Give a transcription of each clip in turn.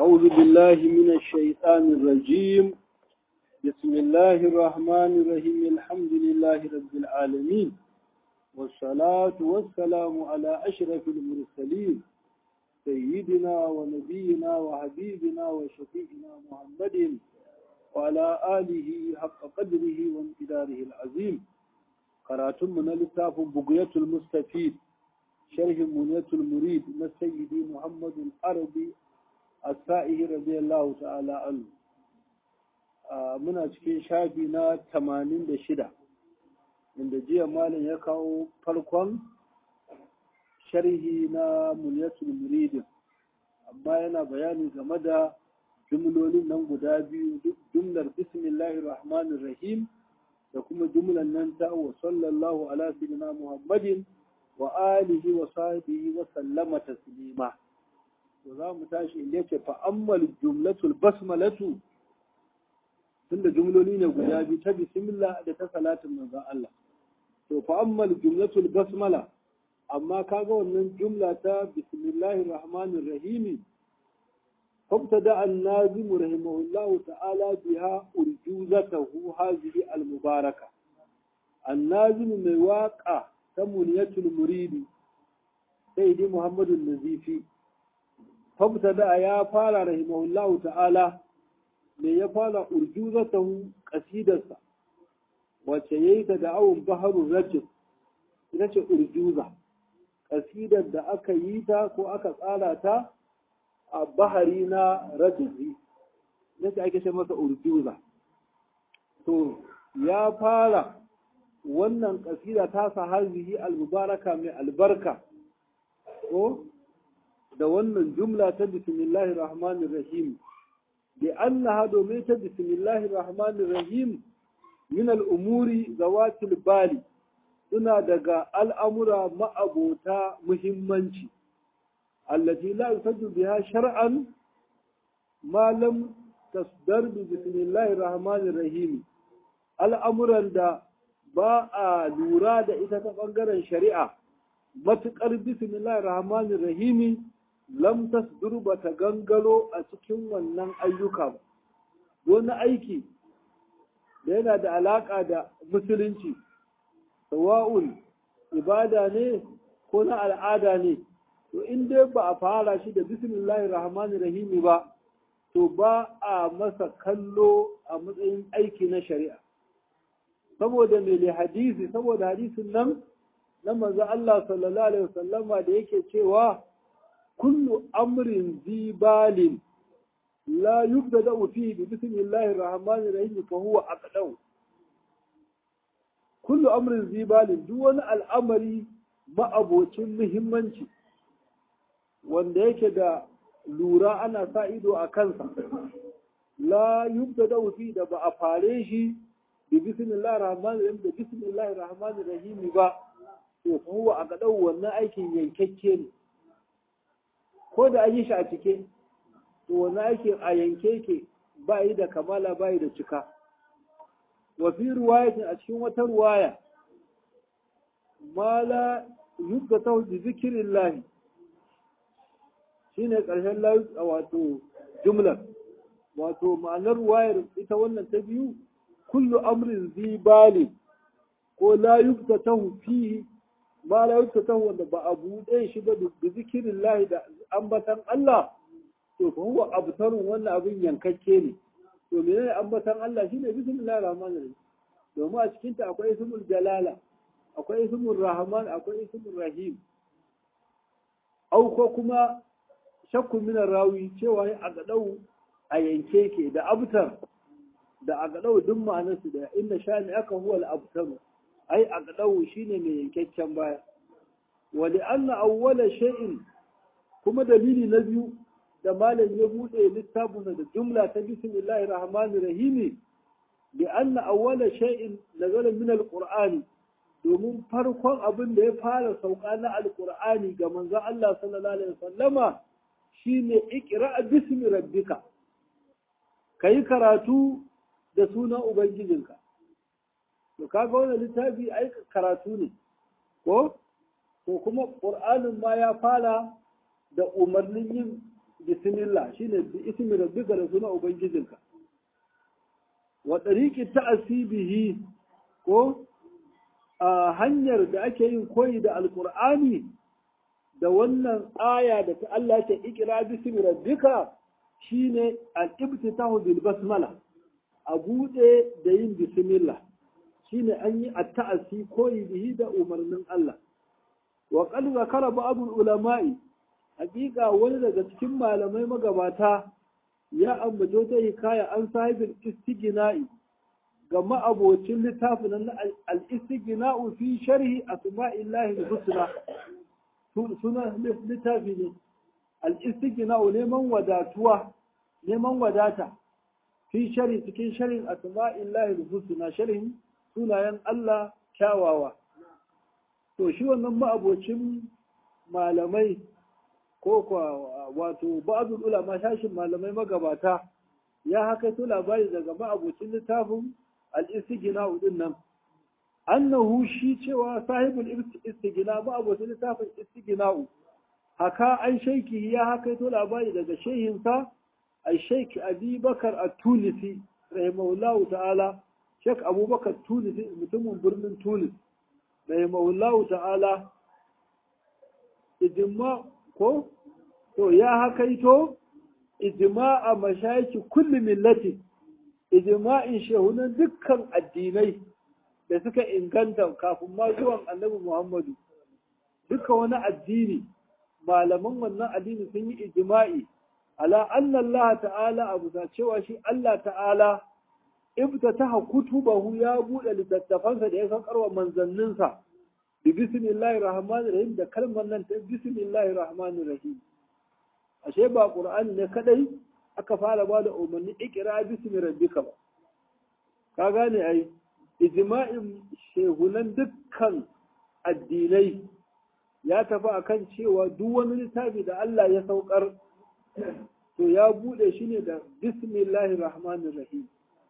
أعوذ بالله من الشيطان الرجيم بسم الله الرحمن الرحيم الحمد لله رب العالمين والصلاة والسلام على أشرف المرسلين سيدنا ونبينا وحبيبنا وشفيعنا محمد وعلى آله حق قدره وامتداره العظيم قراتم من لتاف بقية المستفيد شرح منية المريد من سيدي محمد العربي السائه رضي الله تعالى عنه muna cikin shafi na tamanin da shida inda jiya malam ya kawo farkon sharhi na muniyatul muridin amma yana bayani game da jumlolin nan guda biyu jumlar bismillahir rahmanir rahim da kuma jumlar nan ta wa sallallahu ala sayyidina muhammadin wa alihi wa sahbihi wa sallama taslima to za mu tashi inda yake fa ammal jumlatul basmalatu tunda jumloli ne guda biyu ta bismillah da ta salatin manzon Allah to fa ammal jumlatul basmala amma kaga wannan jumla ta bismillahir rahmanir rahim فابتدأ الناظم رحمه الله تعالى بها أرجوزته هذه المباركة الناظم من واقع تمنية المريد سيدي محمد النزيفي فابتدأ يا فال رحمه الله تعالى me ya fara urjuzatahu qasidarsa wacce yayi ta da awun baharul rajul ita ce urjuza qasidar da aka yi ta ko aka tsara ta a bahari na rajuli nace ake ce masa urjuza to ya fara wannan kasida ta sa hazihi al-mubaraka mai albarka ko da wannan jumla ta bismillahir rahmanir rahim لأنها دوميت بسم الله الرحمن الرحيم من الأمور ذوات البال suna daga al'amura ma'abota muhimmanci, allati la yusajju biha shar'an malam tasdar bi bismillahir rahmanir rahim al'amuran da ba a lura da ita ta ɓangaren shari'a matuƙar bismillahir rahmanir rahimi lam tasdur ba ta gangaro a cikin wannan ayyuka ba wani aiki da yana da alaƙa da musulunci sawa'un ibada ne ko na al'ada ne to in dai ba a fara shi da bismillahir rahmanir rahimi ba to ba a masa kallo a matsayin aiki na shari'a saboda mai hadisi saboda hadisin nan na manzo Allah sallallahu alaihi wasallama da yake cewa كل أمر ذي بال لا يبدأ فيه بسم الله الرحمن الرحيم فهو أقدو كل أمر ذي بال دون الأمر ما أبوتين مهمنشي wanda yake da lura ana sa ido a kansa la yubda fi da ba a fare shi bi bismillahir rahmanir rahim da bismillahir rahmanir rahim ba to huwa a gadau wannan aikin yankakke ne ko da an yi shi a cike to wani aikin a yanke ke ba yi da kamala ba yi da cika wa fi ruwayatin a cikin wata ruwaya ma la yubda ta bi zikirin lahi shine ƙarshen layu a wato jumlar wato ma'anar ruwayar ita wannan ta biyu kullu amrin zibali ko la yubda ta fihi ma la ta wanda ba a buɗe shi ba da zikirin lahi da ambatan Allah to fa huwa abtarun wannan abin yankakke ne to menene ambatan Allah shine bismillahir rahmanir rahim domin a cikin ta akwai ismul jalala akwai ismul rahman akwai ismul rahim au ko kuma shakku min rawi cewa a gadau a yanke ke da abtar da a gadau duk ma'anarsu da inna shani aka huwa al-abtaru ai a gaɗau shi ne mai yankakken baya wani an awwala shay'in kuma dalili na biyu da malam ya buɗe littafinsa da jumla ta bismillahir rahmanir rahim bi anna awwala shay'in nazala min alqur'ani domin farkon abin da ya fara sauka na alqur'ani ga manzon Allah sallallahu alaihi wasallama shine iqra bismi rabbika kai karatu da sunan ubangijinka to kaga wannan littafi ai karatu ne ko ko kuma qur'anin ma ya fara da umarnin yin bismillah shine bi ismi rabbika da suna ubangijinka wa tariqi ta'asibihi ko a hanyar da ake yin koyi da alqur'ani da wannan aya da ta Allah ta ikira bismi rabbika shine al-ibtitahu bil basmala a bude da yin bismillah shine an yi at-ta'asi koyi bihi da umarnin Allah wa qad zakara ba'd ulama'i hakika wani daga cikin malamai magabata ya ambaci wata hikaya an sahibin istigina'i ga ma'abocin littafin na al-istigina'u fi sharhi asma'illahi al-husna suna littafi ne al-istigina'u neman wadatuwa neman wadata fi sharhi cikin sharhin asma'illahi al-husna sharhin sunayen Allah kyawawa to shi wannan ma'abocin malamai ko kwa wato ba'dul ulama shashin malamai magabata ya haka to labari daga ma'abocin littafin al-istighna din nan annahu shi cewa sahibul istighna ma'abocin littafin istighna haka an shaiki ya haka to labari daga shehin sa ai shaiki Abi Bakar at-Tunisi rahimahullahu ta'ala Sheikh Abubakar Tunisi mutumin birnin Tunis rahimahullahu ta'ala ijma ko to ya hakaito ijma'a mashayiki kulli millati ijma'in shehunan dukkan addinai da suka inganta kafin ma zuwan annabi Muhammadu duka wani addini malaman wannan addini sun yi ijma'i ala anna Allah ta'ala abu da cewa shi Allah ta'ala ibtataha kutubahu ya bude littattafansa da ya saukarwa manzanninsa bi bismillahir rahmanir rahim da kalmar nan ta bismillahir rahmanir rahim ashe ba qur'ani ne kadai aka fara ba da umarni ikra bismi rabbika ba ka gane ai ijma'in shehunan dukkan addinai ya tafi akan cewa duk wani littafi da Allah ya saukar to ya bude shi ne da bismillahir rahmanir rahim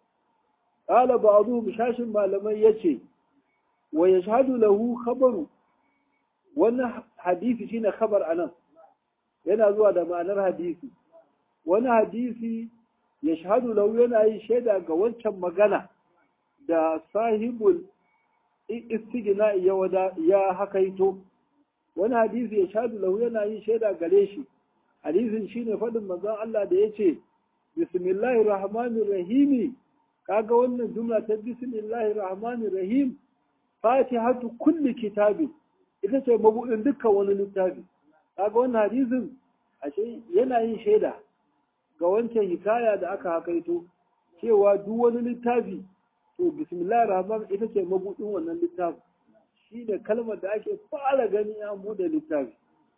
qala ba'dhum shashin malamai yace wa yashhadu lahu khabaru wannan hadisi shine khabar anan yana zuwa da ma'anar hadisi wani hadisi yashhadu lahu yana yi shaida ga wancan magana da sahibul istighna ya wada ya hakaito wani hadisi yashhadu lahu yana yi shaida gare shi hadisin shine fadin manzon Allah da yace bismillahir rahmanir rahim kaga wannan jumla ta bismillahir rahmanir rahim fatihatu kulli kitabi ita ce mabudin dukkan wani littafi kaga wannan hadisin ashe yana yin shaida ga wancan hikaya da aka hakaito cewa duk wani littafi to bismillahir rahman ita ce mabudin wannan littafi shi da kalmar da ake fara gani an bude littafi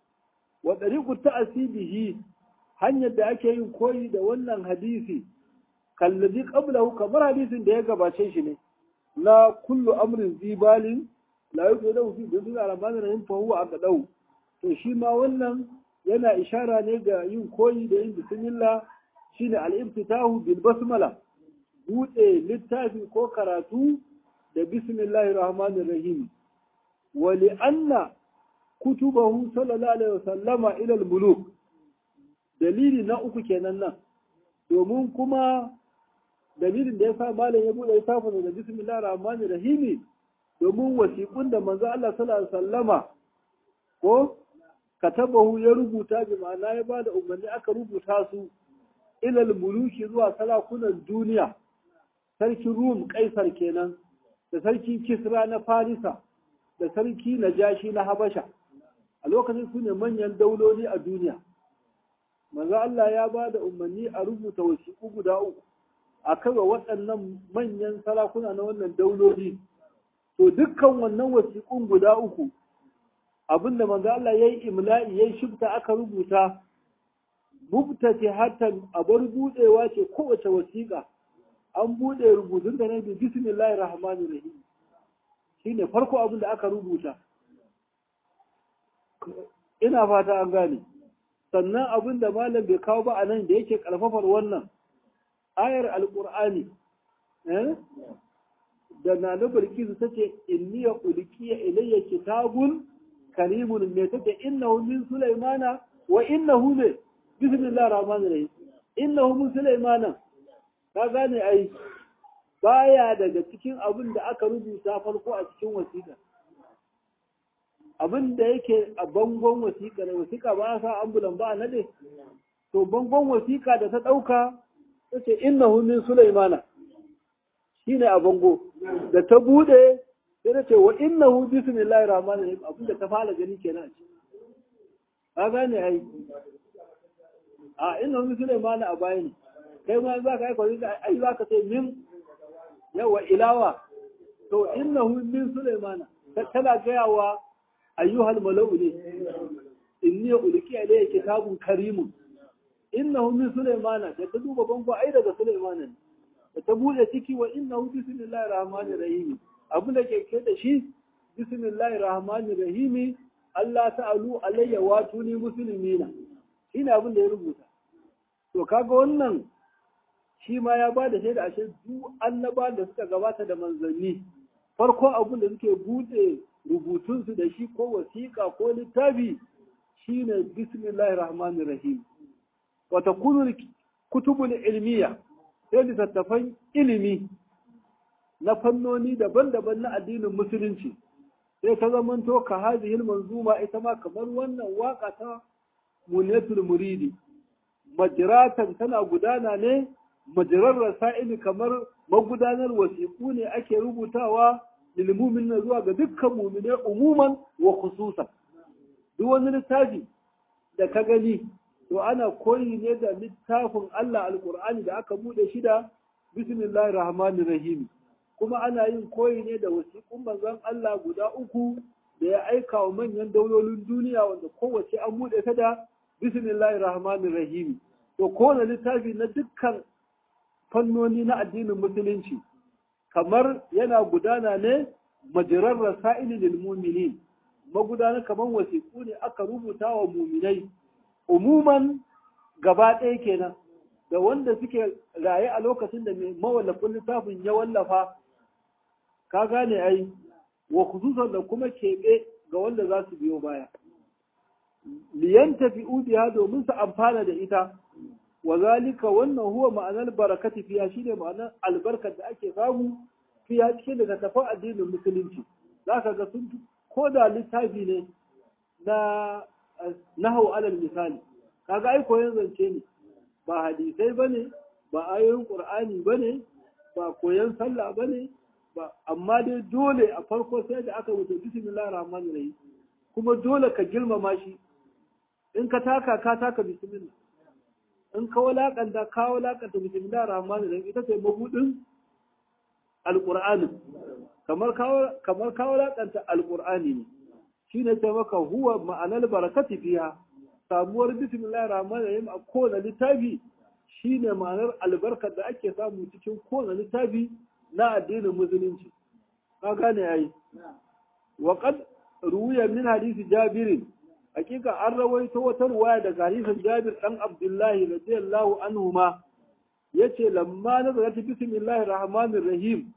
wa dariqu ta'sibihi hanyar da ake yin koyi da wannan hadisi kallazi qablahu kamar hadisin da ya gabace shi ne na kullu amrin zibalin la yuqadu fi bismillahir rahmanir rahim fa huwa aqdau to shi ma wannan yana ishara ne ga yin koyi da yin bismillah shine al-ibtitahu bil basmala bude littafi ko karatu da bismillahir rahmanir rahim wa li anna kutubahu sallallahu alaihi wasallama ila al-muluk dalili na uku kenan nan domin kuma dalilin da ya sa malam ya bude littafin da bismillahir rahmanir rahim domin wasiƙun da manzo Allah sallallahu alaihi wasallama ko katabahu ya rubuta bi ma'ana ya bada umarni aka rubuta su ilal muluki zuwa salakunan duniya sarkin rum kaisar kenan da sarki kisra na farisa da sarki najashi na habasha a lokacin su ne manyan dauloli a duniya manzo Allah ya ba da umarni a rubuta wasiƙu guda uku a kaga waɗannan manyan sarakuna na wannan dauloli to dukkan wannan wasiƙun guda uku abinda manzo Allah yayi imla'i yayi shibta aka rubuta mubtati hatan abar budewa ce kowace wasiƙa an bude rubutun da ne bi bismillahir rahmanir rahim shine farko abin da aka rubuta ina fata an gane sannan abin da malam bai kawo ba a nan da yake karfafar wannan ayar alqur'ani eh da na bilkisu tace inniya ulkiya ilayya kitabun karimun me take innahu min sulaimana wa innahu ne bismillahir rahmanir rahim innahu min sulaiman ka gane ai baya daga cikin abin da aka rubuta farko a cikin wasiƙa abin da yake a bangon wasiƙa da wasiƙa ba a sa ambulan ba a nade to bangon wasiƙa da ta ɗauka ta ce innahu min sulaimana shine a bango da ta bude sai ta ce wa innahu bismillahir rahmanir rahim abin da ta fara gani kenan a ciki ka gane ai a innahu min sulaimana a baya ne kai ma za ka aika wani ai za ka ce min yawa ilawa to innahu min sulaimana tana gaya wa ayyuhal mala'u ne inni ulki alayya kitabun karimun innahu min sulaimana da ta duba bango ai daga sulaimana ne da ta bude ciki wa innahu bismillahir rahmanir rahim abin da ke ke da shi bismillahir rahmanir rahim Allah ta'alu alayya wa tuni muslimina shine abin da ya rubuta to kaga wannan shi ma ya ba da shaida ashe duk annaba da suka gabata da manzanni farko abin da suke bude rubutunsu da shi ko wasiƙa ko littafi shine bismillahir rahmanir rahim wa takunu kutubul ilmiya sai littattafan ilimi na fannoni daban-daban na addinin musulunci sai ta zamanto ka hazihil manzuma ita ma kamar wannan waka ta munatul muridi majratan tana gudana ne majirar rasa'ili kamar magudanar wasiƙu ne ake rubutawa lilmumin na zuwa ga dukkan mumine umuman wa khususan duk wani littafi da ka gani to ana koyi ne da littafin Allah alqur'ani da aka bude shi da bismillahir rahmanir rahim kuma ana yin koyi ne da wasiƙun manzon Allah guda uku da ya aika wa manyan daulolin duniya wanda kowace an bude ta da bismillahir rahmanir rahim to kowane littafi na dukkan fannoni na addinin musulunci kamar yana gudana ne majirar rasa'ili lil mu'minin magudana kamar wasiƙu ne aka rubuta wa muminai umuman gaba ɗaya kenan da wanda suke raye a lokacin da mai mawallafin littafin ya wallafa ka gane ai wa khususan da kuma keɓe ga wanda za su biyo baya liyan tafi biha domin su amfana da ita wa zalika wannan huwa ma'anar barakati fiya shine ma'anar albarkar da ake samu fiya cikin daga tafan addinin musulunci zaka ga sun ko da littafi ne na nahau alal misali kaga ai koyon zance ne ba hadisai bane ba ayoyin qur'ani bane ba koyon sallah bane ba amma dai dole a farko sai da aka wuce bismillahir rahmanir rahim kuma dole ka girmama shi in ka taka ka taka bismillah in ka walakanta ka walakanta bismillahir rahmanir rahim ita ce mabudin alqur'ani kamar ka kamar ka walakanta alqur'ani ne shine ta maka huwa ma'anar barakati fiha samuwar bismillahir rahmanir rahim a kowane littafi shine ma'anar albarkar da ake samu cikin kowane littafi na addinin musulunci ka gane yayi wa qad ruwiya min hadisi jabirin hakika an rawaito wata ruwaya daga hadisin Jabir dan Abdullahi radiyallahu anhu ma yace lamma nazarat bismillahir rahmanir rahim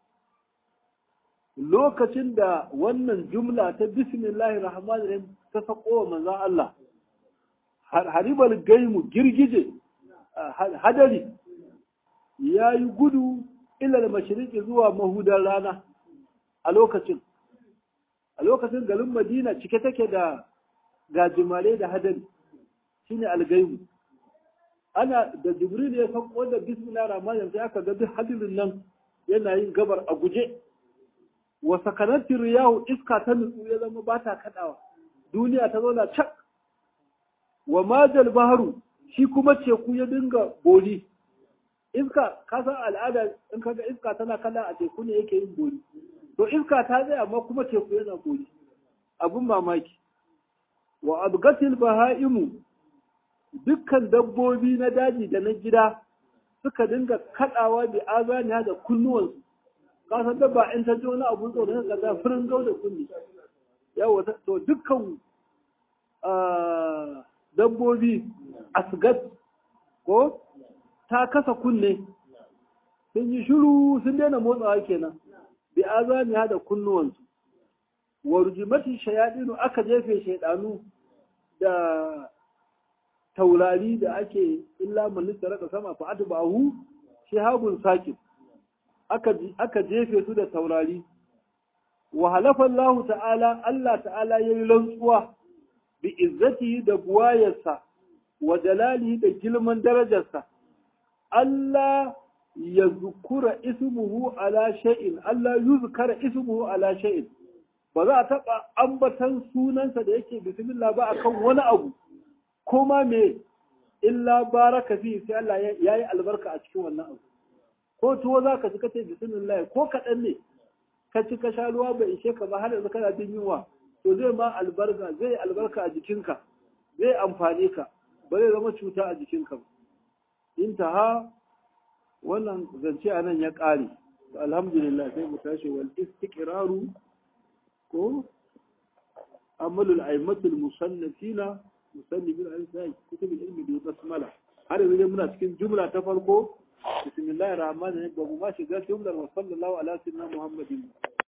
lokacin da wannan jumla ta bismillahir rahmanir rahim ta sako wa manzon Allah haribal gaimu girgije hadari yayi gudu ila mashriqi zuwa mahudar rana a lokacin a lokacin garin Madina cike take da gajimare da hadari shine algaibu ana da jibril ya san wanda bismillah rahman rahim sai aka ga duk hadirin nan yana yin gabar a guje wa sakanati riyahu iska ta nutsu ya zama ba ta kadawa duniya ta zauna cak wa majal baharu shi kuma teku ya dinga boli iska ka san al'ada in kaga iska tana kala a teku ne yake yin boli to iska ta zai amma kuma teku yana boli abun mamaki wa abgatil baha'imu dukkan dabbobi na daji da na gida suka dinga kadawa bi azaniya da kunnuwansu ka san dabba in ta ji wani abu tsoro ne ga furin gau da kunni yawa to dukkan dabbobi asgat ko ta kasa kunne sun yi shiru sun daina motsawa kenan bi azaniya da kunnuwansu wa rujimatin shayadinu aka jefe shaidanu da taurari da ake illa man raka sama fa atba'ahu shihabun sakit aka aka jefe su da taurari wa halafa Allah ta'ala Allah ta'ala yayi rantsuwa bi izzatihi da buwayarsa wa jalalihi da girman darajarsa Allah ya zukura ismuhu ala shay'in Allah yuzkara ismuhu ala shay'in ba za a taɓa ambatan sunansa da yake bismillah ba akan wani abu ko ma me illa baraka fi sai Allah ya yi albarka a cikin wannan abu ko tuwo za ka ci ka ce bismillah ko kaɗan ne ka ci ka sha ruwa bai ishe ka ba har yanzu kana jin yunwa to zai ma albarka zai albarka a jikinka zai amfane ka ba zai zama cuta a jikinka ba intaha wannan zance a nan ya ƙare alhamdulillah sai mu tashi wal istiqraru ko amalul aimatul musannafina musannifin al-sai kutubul ilmi bi basmala har yanzu muna cikin jumla ta farko bismillahir rahmanir rahim ba mu ma shiga jumlar wa sallallahu ala sayyidina muhammadin